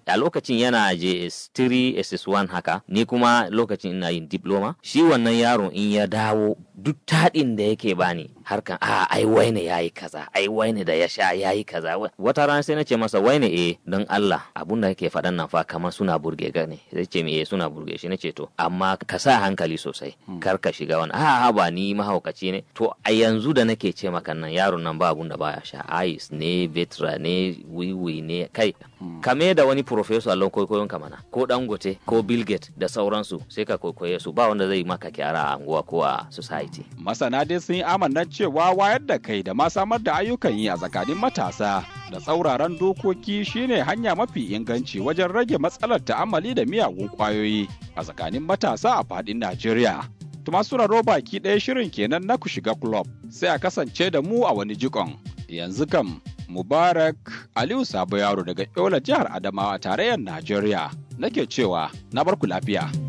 a lokacin yana JS3 SS1 haka ni kuma lokacin ina yin diploma shi wannan yaron in ya dawo duk taɗin da yake bani harkan a ai waine yayi kaza ai waine da ya sha yayi kaza wata rana sai na ce masa waine eh don Allah abun da yake faɗan nan fa kamar suna burge ga ne sai ce me eh suna burge shi nace to amma ka sa hankali sosai kar ka shiga wani a ba ni mahaukaci ne to a yanzu da nake ce maka nan yaron nan ba abun da baya sha ice ne vetra ne wiwi ne kai kame da wani professor allon kwaikwayon ka mana ko dangote ko bill gates da sauransu sai ka kwaikwaye su ba wanda zai maka kyara a anguwa ko a society masana dai sun yi amannan cewa wayar da kai da ma samar da ayyukan yi a tsakanin matasa da tsauraran dokoki shine hanya mafi inganci wajen rage matsalar ta'amali da miyagun kwayoyi a tsakanin matasa a fadin Najeriya. Tuma raro baki ɗaya shirin kenan na ku shiga club sai a kasance da mu a wani jikon. Yanzu kam Mubarak Aliyu Sabo Yaro daga Yola jihar Adamawa tarayyar Najeriya nake cewa na barku lafiya.